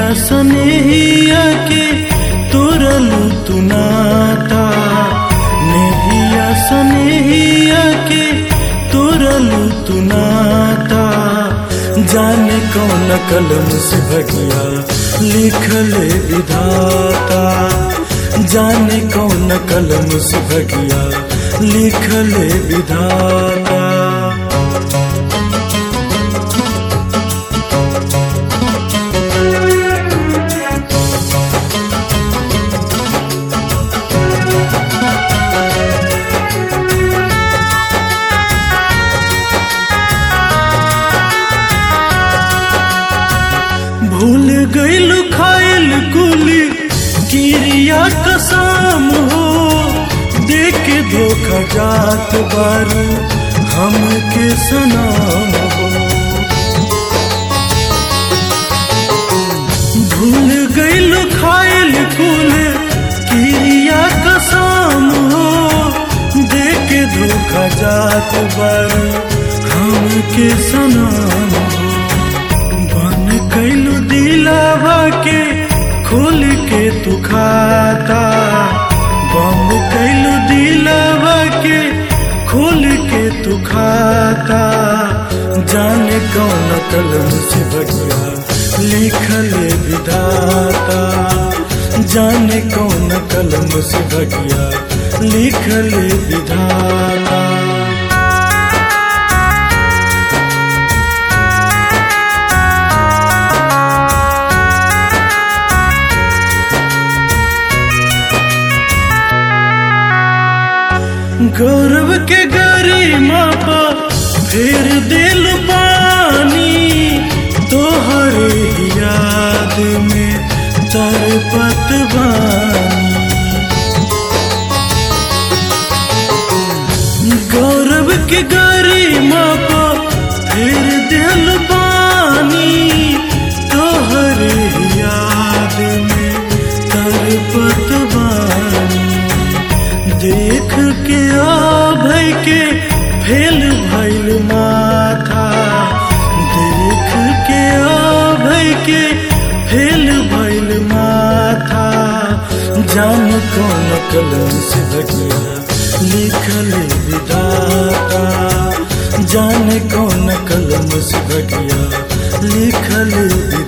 सनेहिया के तोरलू तू नाता नेहिया सनेहिया के तोरलू तू नाता जाने कौन कलम से भगिया लिखले विधाता जाने कौन कलम से भगिया लिखले विधाता भूल गईल खाइल कुली गिरिया कसम हो देख के धोखा जात बारू हमके सनाम हो भूल गईल खाइल कुल गिरिया कसम हो देख के धोखा जात बारू हमके सनाम हो बन कैलू दिलावा के खोल के तू खाता बंद कैलू दिलावा के खोल के तू खाता जाने कौन कलम से बढ़िया लिखल विधाता जाने कौन कलम से बढ़िया लिखल विधाता गौरव के गरिमा पा फेर दिल पानी तोहर याद में तरपत बानी गौरव के गरिमा पा फेर दिल पानी तोहर याद में तरपत बानी देख के आ भई के फेल भइल माथा देख के आ भई के फेल भइल माथा जान कौन कलम से भगिया लिखल विधाता जाने कौन कलम से भगिया लिखल